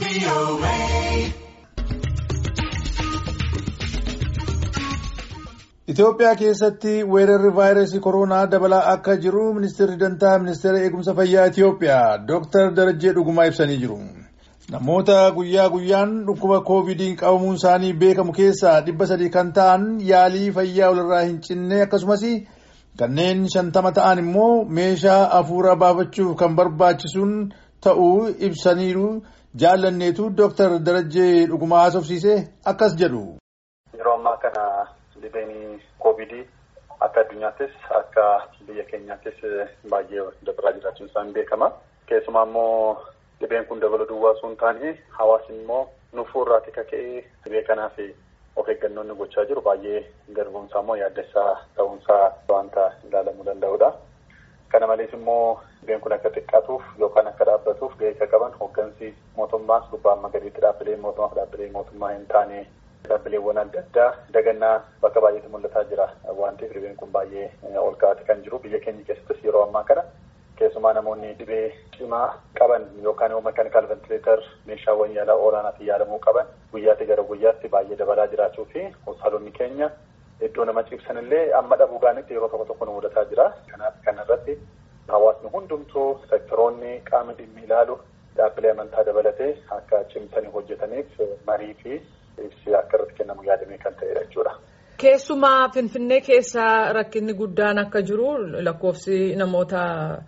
Itoophiyaa keessatti weerarri vaayirasii koronaa dabalaa akka jiru ministeerri dantaa ministeera eegumsa fayyaa Itoophiyaa Dr. Darajjee Dhugumaa ibsanii jiru. Namoota guyyaa guyyaan dhukkuba koovidiin qabamuun isaanii beekamu keessaa dhibba sadii kan ta'an yaalii fayyaa walirraa hin cinne akkasumas kanneen shantama ta'an immoo meeshaa hafuura baafachuuf kan barbaachisuun ta'uu ibsaniiru jaallanneetu Dr. Darajjee Dhugumaa haasofsiise akkas jedhu. Yeroo ammaa kana dhibeen koovidii akka addunyaattis akka biyya keenyaattis baay'ee dabalaa jiraachuun isaan beekama. Keessumaa immoo dhibeen kun dabaluu duwwaa osoo hin taane hawaasni immoo nufuurraati kaka'ee dhibee kanaaf of eeggannoo inni gochaa jiru baay'ee garbuunsaa immoo yaaddessaa ta'uunsaa wanta ilaalamuu danda'udha. Kana malees immoo dhibeen kun akka xiqqaatuuf yookaan akka dhaabbatuuf gahee akka qaban hooggansi mootummaas gubbaa amma gadiitti dhaabbilee mootummaa fi dhaabbilee mootummaa hin taane dhaabbileewwan adda addaa dagannaa bakka baay'eetti mul'ataa jira waan ta'eef dhibeen kun baay'ee ol ka'aati kan jiru biyya keenya keessattis yeroo ammaa kana keessumaa namoonni dhibee cimaa qaban yookaan immoo mekaanikaal ventileetar meeshaawwan yaalaa olaanaatiin yaalamuu qaban guyyaatti gara guyyaatti baay'ee dabalaa jiraachuu fi hospitaalonni keenya iddoo nama ciibsan illee amma dhabuu gaanitti yeroo tokko tokko nu mudataa jira kanaaf kana irratti hawaasni hundumtuu sektoroonni qaama dhimmi ilaalu dhaabbilee amantaa dabalatee akka cimsanii hojjetaniif marii fi ibsi akka irratti kennamu yaadamee kan ta'edha jechuudha. Keessumaa Finfinnee keessa rakkinni guddaan akka jiru lakkoofsi namoota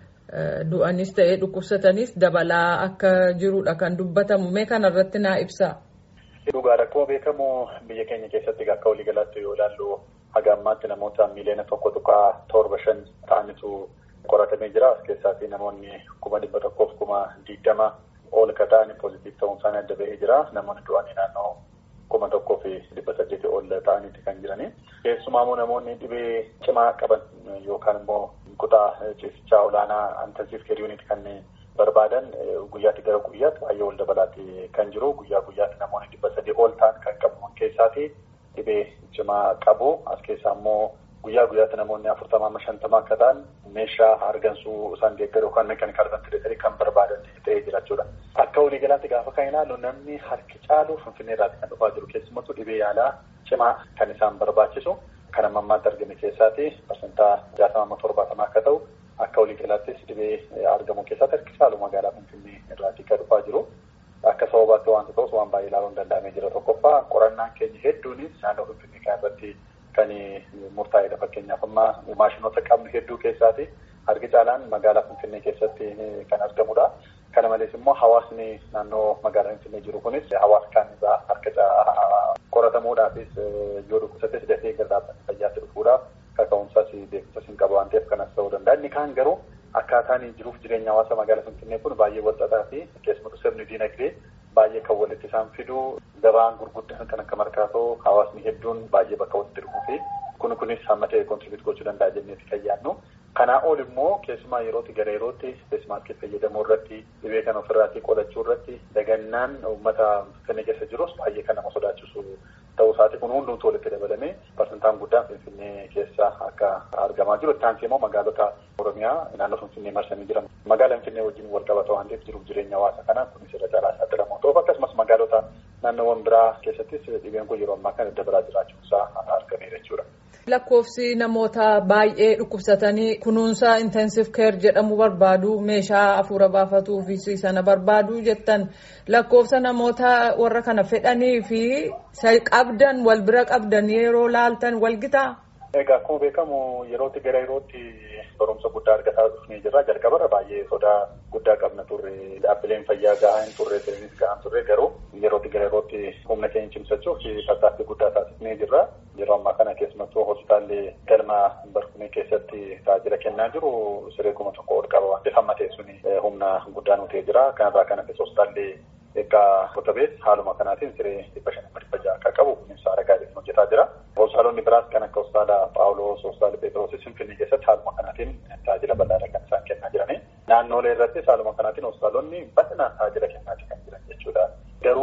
du'anis ta'ee dhukkubsatanis dabalaa akka jirudha kan dubbatamu mee kana irratti naa ibsaa. Dhugaa rakkoo beekamu biyya keenya keessatti akka waliigalaatti yoo ilaallu haga ammaatti namoota miiliyoona tokko tuqaa torba shan ta'anitu qoratamee jira as keessaatii namoonni kuma dhibba tokkoof kuma digdama ol ka ta'anii poozitiif ta'uun isaanii adda bahee jira namoonni du'anii naannoo kuma tokkoo fi dhibba saddeetii ol ta'aniiti kan jiranii. Keessumaa immoo namoonni dhibee cimaa qaban yookaan immoo kutaa ciisichaa olaanaa intensiv keer yuunit kan barbaadan guyyaatti gara guyyaatti baay'ee ol dabalaati kan jiru guyyaa guyyaatti namoonni dhibba sadii ol ta'an kan qabaman keessaati dhibee cimaa qabu as keessaa immoo guyyaa guyyaatti namoonni afurtamaa amma shantamaa akka ta'an meeshaa hargansuu isaan deeggaru yookaan mekaanikaal ventileetarii kan barbaadan ta'ee jira jechuudha. Akka waliigalaatti gaafa kan ilaallu namni harki caalu finfinnee irraati kan dhufaa jiru keessumattuu dhibee yaalaa cimaa kan isaan barbaachisu kan amma ammaatti argame keessaati parsantaa jaatama amma torbaatamaa akka ta'u akka waliigalaattis dhibee argamu keessatti harki caalu magaalaa finfinnee irraati kan dhufaa jiru. Akka sababaatti waanta ta'us waan baay'ee ilaaluun danda'amee jira tokkoffaa qorannaan keenya hedduunis naannoo finfinnee kan irratti kan murtaa'edha fakkeenyaaf amma maashinoota qabnu hedduu keessaati harki caalaan magaalaa finfinnee keessatti kan argamudha. Kana malees immoo hawaasni naannoo magaalaa finfinnee jiru kunis hawaasa kaan irraa harka qoratamuudhaafis yoo dhukkubsates dafee gara dhaabbata fayyaatti dhufuudhaaf kaka'umsaas beekumsas hin qabu waan ta'eef kanas ta'uu danda'a. Inni kaan garuu akkaataan jiruuf jireenya hawaasa magaalaa finfinnee kun baay'ee walxaxaa fi keessumattuu sirni diinagdee baay'ee kan walitti isaan fidu gabaan gurguddaan kan akka markaatoo hawaasni hedduun baay'ee bakka walitti dhufuu fi kun kunis hamma ta'e kontribiut gochuu danda'a jenneeti kan yaadnu. Kanaa ol immoo keessumaa yerootti gara yerootti feesmaaskii fayyadamuu irratti dhibee kan ofirraatii qolachuu irratti dagannaan uummata finfinnee keessa jirus baay'ee kan nama sodaachisu ta'uu isaati kun hundumtuu walitti dabalamee parsantaan guddaan finfinnee keessa akka argamaa jiru. Itti aansee immoo magaalota Oromiyaa naannoo finfinnee marsanii jiran magaalaa finfinnee wajjin wal qabata waan ta'eef jiruuf jireenya hawaasa kanaa kunis irra caalaa saaxilamoo ta'uuf akkasumas magaalota naannoowwan biraa keessattis dhibeen kun yeroo ammaa kana dabalaa jiraachuun isaa argameera jechuudha. Lakkoofsi namoota baay'ee dhukkubsatanii kunuunsa intensive care jedhamu barbaadu meeshaa hafuura baafatuu fi sana barbaadu jettan lakkoofsa namoota warra kana fedhanii fi qabdan wal bira qabdan yeroo laaltan wal gitaa. Egaa akkuma beekamu yerootti gara yerootti barumsa guddaa argataa dhufnee jirra. Jalqabarra baay'ee sodaa guddaa qabna turre. Dhaabbileen fayyaa gahaa hin turre, sirnis gahaa hin turre garuu yerootti gara yerootti humna keenya cimsachuuf tattaaffii guddaa taasisnee jirra. Yeroo ammaa kana keessumattuu hospitaalli galma barkumee keessatti tajaajila kennaa jiru siree kuma tokko ol qaba waan ta'eef hamma ta'e suni humna guddaa nu ta'ee jira. Kanarraa kan hafe hospitaalli egaa qotabees haaluma kanaatiin siree dhibba shan dhibba ja'a akka qabu kunis haala gaariitiin hojjetaa jira. Hospitaalonni biraas kan akka hospitaala Paawuloos, hospitaala Pheexroos, Finfinnee keessatti haaluma kanaatiin tajaajila bal'aadha kan isaan kennaa jirani. Naannoolee irrattis haaluma kanaatiin hospitaalonni bal'inaan tajaajila kennaa kan jiran jechuudha. Garuu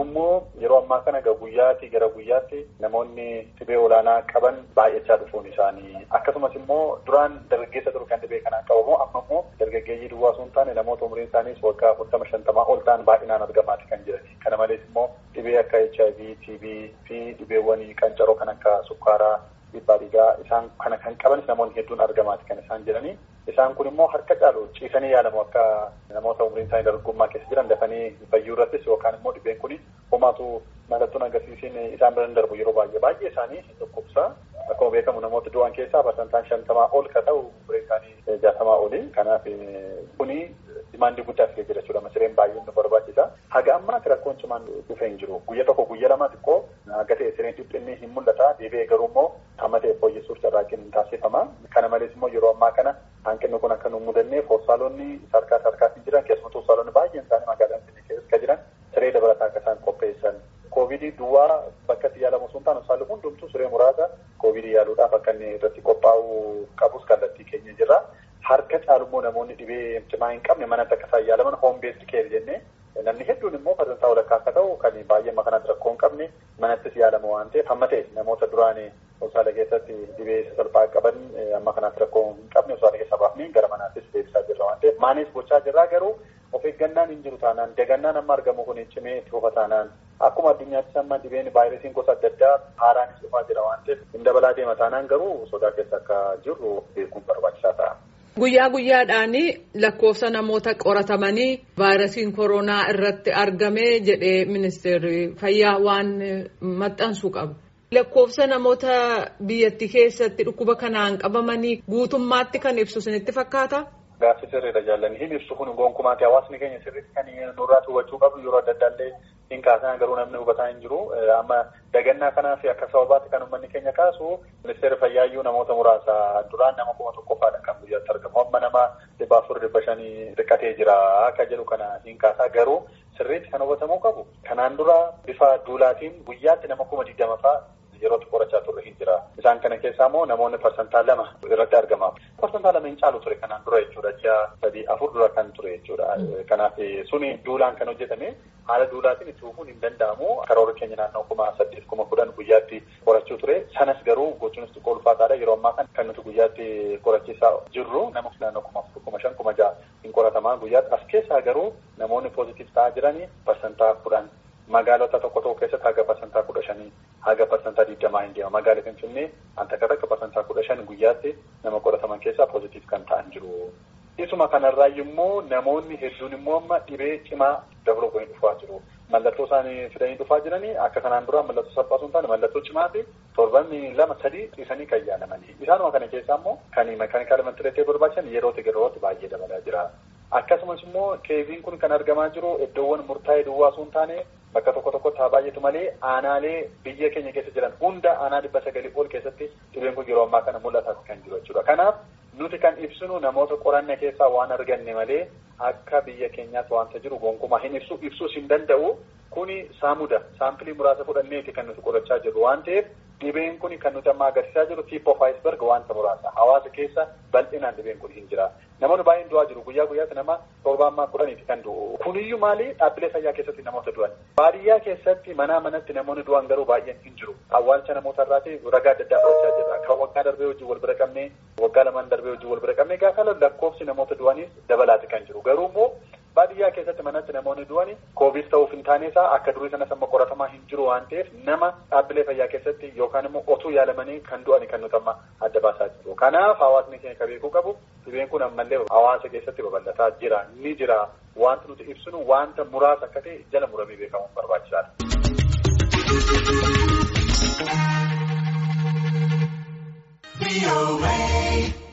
Garuu yeroo ammaa kana guyyaatti gara guyyaatti namoonni dhibee olaanaa qaban baay'achaa dhufuun isaanii akkasumas immoo duraan dargaggeessa ture kan dhibee kanaan qabamu amma immoo dargaggeeyyii duwwaa osoo hin taane namoota umriin isaaniis waggaa afurtama shantamaa ol ta'an baay'inaan argamaati kan jiran. Kana malees immoo dhibee akka HIV, TB fi dhibeewwan qancaroo kan akka sukkaaraa dhiibbaa dhiigaa isaan kana kan qabanis namoonni hedduun argamaati kan isaan jedhanii isaan kun immoo harka caalu ciisanii yaalamu akka namoota umriin isaanii dargaggummaa keessa jiran dafanii fayyuu irrattis yookaan immoo dhibeen kun homaatu mallattoon agarsiisiin isaan bira darbu yeroo baay'ee baay'ee isaanii dhukkubsa akkuma beekamu namoota du'an keessaa parsantaan shantamaa ol ka ta'u umriin isaanii jaatamaa oli kanaaf kuni dimaandii guddaa fidee jira jechuudha masireen baay'ee nu barbaachisa haga ammaatti rakkoon cimaan dhufee hin jiru guyya tokko guyya lama xiqqoo haga ta'e sireen dhiphinni hin mul'ata deebi'ee garuu immoo amma ta'e fooyyessuuf carraaqqiin hin taasifama kana malees immoo yeroo ammaa kana hanqinni kun akka nu mudanneef hospitaalonni sarkaa sarkaatiin jiran keessumattuu hospitaalonni baay'een isaanii magaalaa Finfinnee keessa jiran siree dabalataa akka isaan qopheessan koovidii duwwaa bakka itti yaalamu osoo hin taane hospitaalli hundumtuu siree muraasa koovidii yaaluudhaaf akka inni irratti qophaa'uu qabus kallattii keenya jirra. Harka caalummoo namoonni dhibee cimaa hin qabne manatti akka isaan yaalaman hoom beesdi keer jennee namni hedduun immoo parsantaa walakkaa akka ta'u kan baay'ee makanatti rakkoo hin qabne manattis yaalamu waan ta'eef hamma ta'e namoota duraan hospitaala keessatti dhibee salphaa qaban amma kanaatti rakkoo hin qabne hospitaala keessaa baafnee gara manaattis deebisaa jirra waan ta'eef maanis gochaa jirraa garuu of eeggannaan hin jiru taanaan dagannaan amma argamu kun cimee itti fufa taanaan akkuma addunyaattis amma dhibeen vaayirasiin gosa adda addaa haaraanis dhufaa jira waan ta'eef hin dabalaa deema taanaan garuu sodaa keessa akka jirru beekuun barbaachisaa ta'a. Guyyaa guyyaadhaan lakkoofsa namoota qoratamanii vaayirasiin koronaa irratti argame jedhee ministeerri fayyaa waan maxxansu qabu. Lakkoofsa namoota biyyattii keessatti dhukkuba kanaan qabamanii guutummaatti kan ibsu isinitti fakkaata? Gaaffii sirriidha jaalladhi. Hin ibsu kun gonkumaatti hawaasni keenya sirriitti kan nurraa hubachuu qabu yeroo adda addaallee hin kaasan garuu namni hubataa hin jiru. Amma dagannaa kanaaf akka sababaatti kan uummanni keenya kaasu ministeerri fayyaayyuu namoota muraasa duraan nama kuma tokkoffaadha kan guyyaatti argamu. Amma nama dhibba afur dhibba shanii xiqqatee jira akka jedhu kana hin kaasaa garuu sirriitti kan hubatamuu qabu. Kanaan dura bifa duulaatiin guyyaatti nama kuma digdama fa'aa yerootti qorachaa turre hin jira. Isaan kana keessaa immoo namoonni parsantaa lama irratti argama. Parsantaa lama hin caalu ture kanaan dura jechuudha. Ji'a sadii afur dura kan ture jechuudha. Kanaaf suni duulaan kan hojjetame haala duulaatiin itti fufuun hin danda'amu. Karoora keenya naannoo kuma saddeet kuma kudhan guyyaatti qorachuu ture. Sanas garuu gochuunis xiqqoo ulfaataadha. Yeroo ammaa kan kan nuti guyyaatti qorachiisaa jirru nama naannoo kuma afur kuma shan kuma ja'a hin qoratamaa guyyaatti. As keessaa garuu namoonni poozitiif ta'aa jiranii parsantaa kudhan magaalota tokko tokko keessatti haga parsantaa kudha shanii haga parsantaa digdamaa hin deema magaalaa finfinnee takka takka parsantaa kudha shan guyyaatti nama qorataman keessaa poozitiif kan ta'an jiru. Isuma kanarraa immoo namoonni hedduun immoo amma dhibee cimaa dabaluu godhanii dhufaa jiru. Mallattoo isaanii fidanii dhufaa jiranii akka kanaan dura mallattoo salphaa osoo hin taane mallattoo cimaa fi torban lama sadii ciisanii kan yaalamanii. Isaanuma kana keessaa immoo kan makaanikaala mantireetee barbaachisan yeroo yerootti baay'ee dabalaa jira. Akkasumas immoo keeziin kun kan argamaa jiru iddoowwan murtaa'ee duwwaa osoo hin taane bakka tokko tokkotti haa baay'atu malee aanaalee biyya keenya keessa jiran hunda aanaa dhibba sagalii ol keessatti dhibeen kun yeroo ammaa kana mul'ataa kan jiru jechuudha. Kanaaf nuti kan ibsinu namoota qoranne keessaa waan arganne malee akka biyya keenyaatti wanta jiru gonkumaa hin ibsu ibsuus hin danda'u. Kuni saamuda saampilii muraasa fudhanneeti kan nuti qorachaa jirru waan ta'eef dhibeen kun kan nuti amma agarsiisaa jiru tip of iceberg wanta muraasa hawaasa keessa bal'inaan dhibeen kun hin jira. Namoonni baay'een du'aa jiru guyyaa guyyaatti nama torbaan kudhaniiti kan du'u. Kuniyyuu maali dhaabbilee fayyaa keessatti namoota du'an. Baadiyyaa keessatti manaa manatti namoonni du'an garuu baay'een hin jiru. Awwaalcha namoota irraati ragaa adda addaa fudhachaa jirra. Kan waggaa darbee wajjin wal bira qabnee waggaa lamaan darbee wajjin wal bira qabnee gaafa lakkoofsi namoota du'aniis dabalaati kan jiru. Garuu immoo baadiyyaa keessatti manatti namoonni du'ani koovid ta'uuf hin taane isaa akka durii sanas amma qoratamaa hin jiru waan ta'eef nama dhaabbilee fayyaa keessatti yookaan immoo otuu yaalamanii kan du'ani kan nuti amma adda baasaa jiru. Kanaaf hawaasni keenya kan beekuu qabu dhibeen kun ammallee hawaasa keessatti babal'ataa jira ni jira wanti nuti ibsinu wanta muraasa akka ta'e jala muramee beekamuun barbaachisaadha.